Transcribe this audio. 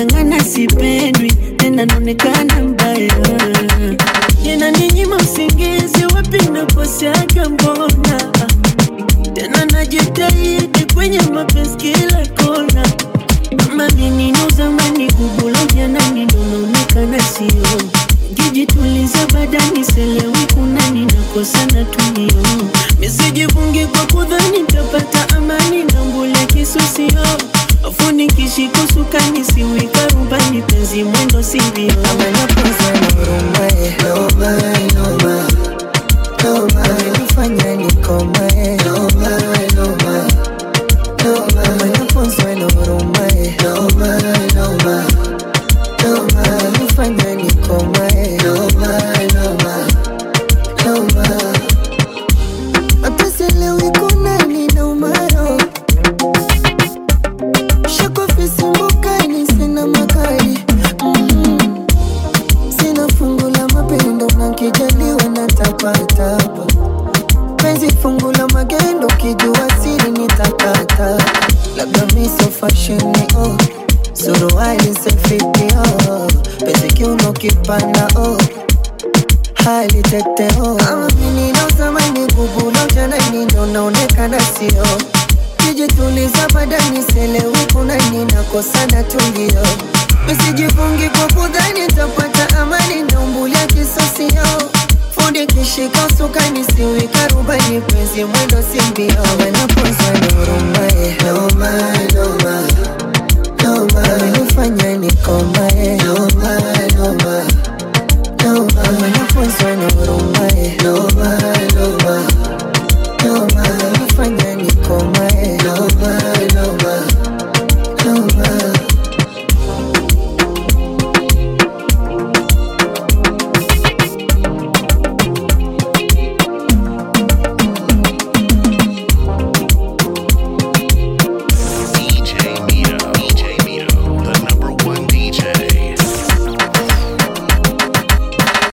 nang'ang'ana sipendwi tena naonekana mbaya tena ninyima usingizi wapi naposiaga mbona tena najitahidi kwenye mapenzi kila kona kama menino zamani kubulo janani ndo naonekana sio jijituliza badani selewi kunani nakosana tulio misijifungi kwa kudhani tapata amani na mbule kisusio afuni kishikusuka nisiwika rubani penzi mwendo sivyo Amanapoza na urumae Nomae, nomae Nomae Nifanya nikomae Nomae, nomae Nomae Amanapoza na urumae Nomae, nomae Nomae Nifanya nikomae Nomae, nomae Nomae Mateselewi kunani na umaro Shakofisi mbukani sina makali mm. Sina fungu la mapendo na kijaliwa na tapatapa Penzi fungu la magendo kijua siri nitakata Labda miso fashion oh Suruali sefiti oh Penzi kiuno kipana oh hali tete oh Ama mimi na zamani kubulo janani ndo naonekana sio Kijituliza badani selewi kuna ninakosana tulio Misijifungi kwa kudhani tapata amani naumbulia kisosio Fundi kishika usukani siwika rubani penzi mwendo simbio Wanapoza ni urumae Nomae, nomae Nomae Amenifanya